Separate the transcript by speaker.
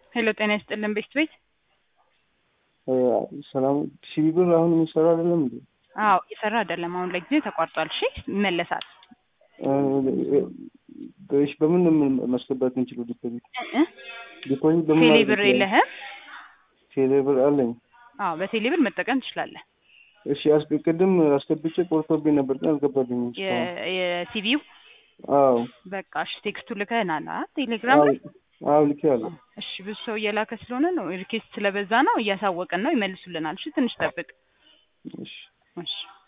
Speaker 1: ሄሎ ጤና ይስጥልን ቤት ቤት
Speaker 2: ሰላም ሲቢ ብር አሁን የሚሰራ አይደለም እንዴ?
Speaker 1: አዎ እየሰራ አይደለም። አሁን ለጊዜ ተቋርጧል። እሺ ይመለሳል።
Speaker 2: እሺ በምን ነው ማስገባት የምንችለው ዲፖዚት?
Speaker 1: እ?
Speaker 2: ዲፖዚት በምን
Speaker 1: ቴሌ
Speaker 2: ማድረግ
Speaker 1: ብር
Speaker 2: ይችላል?
Speaker 1: የለህም?
Speaker 2: ቴሌ ብር አለኝ።
Speaker 1: አዎ በቴሌ ብር መጠቀም ትችላለህ።
Speaker 2: እሺ አስገ- ቅድም አስገብቼ ቆርጦብኝ ነበር ግን አልገባልኝም እስካሁን።
Speaker 1: የ- የሲቪው
Speaker 2: አዎ
Speaker 1: በቃ እሺ ቴክስቱ ልከህናል አ ቴሌግራም ላይ
Speaker 2: አዎ ልኬያለሁ።
Speaker 1: እሺ ብዙ ሰው እየላከ ስለሆነ ነው ሪኬስት ስለበዛ ነው እያሳወቅን ነው ይመልሱልናል። እሺ ትንሽ ጠብቅ።
Speaker 2: እሺ
Speaker 1: እሺ